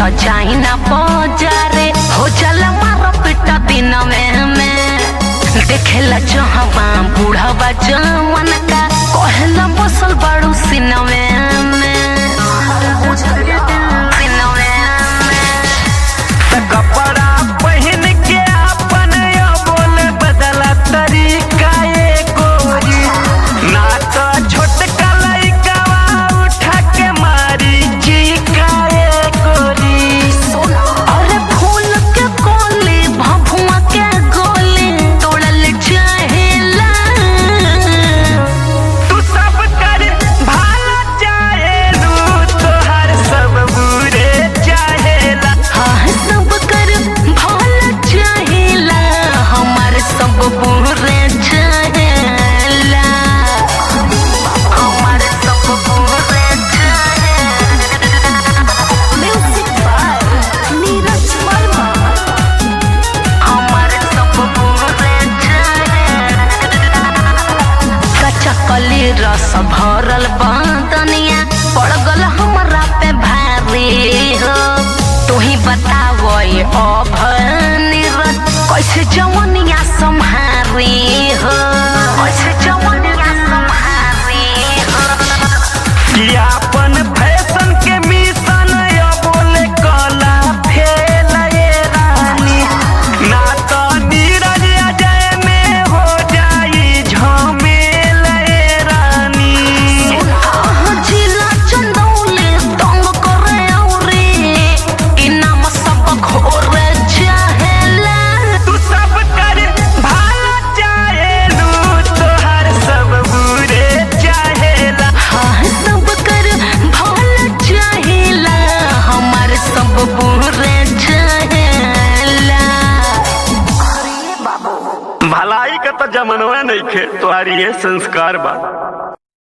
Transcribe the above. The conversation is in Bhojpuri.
तो जाई ना बाजारे हो जाला मारो पिटा दिन में में देखेला जहवा बूढ़वा जवन का कहला बसल बाड़ू सिनवे में सिनवे में कपड़ा पहन के अपन यो बोल बदला तरीका ये गोरी ना तो छोटका लइकावा उठा के मारी चीका ये गोरी अरे फूल के कोली भभुआ के गोली तोड़ल चाहेला तू सब कर भाला चाहे लू तोहर सब बुरे चाहेला हाँ सब कर भला चाहेला हमार सब बुरे चाहेला हमार सब बुरे चाहेला म्यूजिक बाय नीरज वर्मा हमार सब बुरे चाहेला कच्चा कली रस भरल बदनिया पड़ गल हमरा पे भारी हो तू ही बताओ ये अब नीरज कैसे जवनिया संहारी हो कैसे जवनिया संहारी हो कि अपन फैशन के मिशन यो बोले कला फेल ये रानी ना तो नीरज अजय में हो जाई झमेल ये रानी आहा जिला चंदौली तंग करे औरी इनाम सब घोरे चाहेला तू सब कर भाला चाहे लू तोहर सब बुरे चाहेला हाँ सब कर भला चाहेला हमार सब बुरे चाहेला भलाई का तो जमनवा नहीं खे तुम्हारी ये संस्कार बा